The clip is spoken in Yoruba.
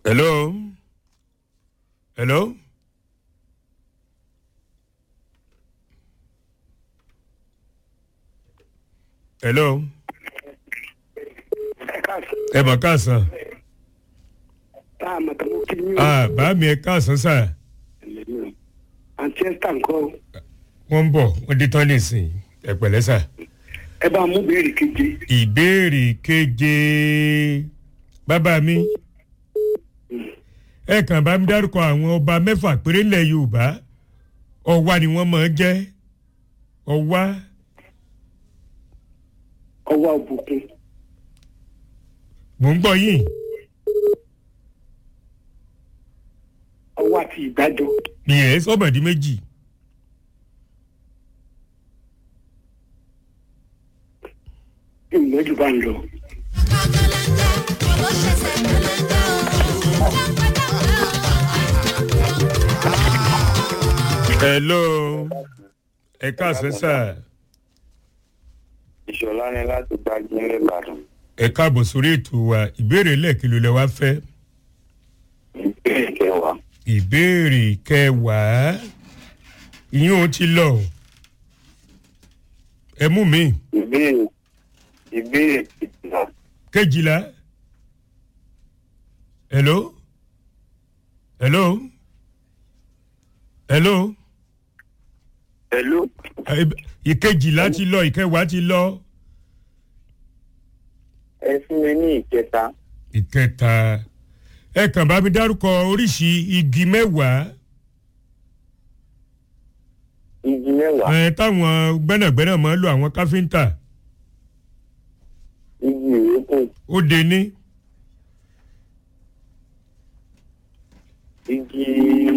hello hello hello ẹ mọ̀ káàsán tá a mọ̀ tó mú kí ní ah bá mi ẹ káàsán sà àǹtí ẹ́sítà ńkọ́ wọ́n ń bọ̀ wọ́n dé tán nísìn ẹ pẹ̀lẹ́ sà. ẹ bá mú béèrè keje ìbéèrè keje bàbá mi ẹ kàn bá mi dárúkọ àwọn ọba mẹ́fà péré ńlẹ̀ yorùbá ọwá ni wọ́n máa ń jẹ́ ọwá ọwọ́ òbùkún mò ń gbọ́ yìí ọwọ́ àti ìdájọ́ ìyẹn sọ́bọ̀dí méjì ìmọ̀jú bá ń lọ. hello ẹ káàsán sà ìṣọ̀lá ni láti gbájú ní ìbàdàn ẹ káàbọ̀ sórí ètò wa ìbéèrè lẹ́ẹ̀kìlò lẹ wá fẹ́ ìbéèrè kẹwàá ìbéèrè kẹwàá ìyún ó ti lọ ẹ mú mi ìbéèrè ìbéèrè kejìlá kejìlá hello hello hello pẹ̀lú ẹ- ìkejìlá ti lọ ìkẹwàá ti lọ ẹ fún mi ní ìkẹta ìkẹta ẹ kàn bá mi dárúkọ oríṣi igi mẹ́wàá igi mẹ́wàá ẹ táwọn gbẹ́nàgbẹ́nà máa ń lo àwọn káfíńtà igi ìrókò ó de ní igi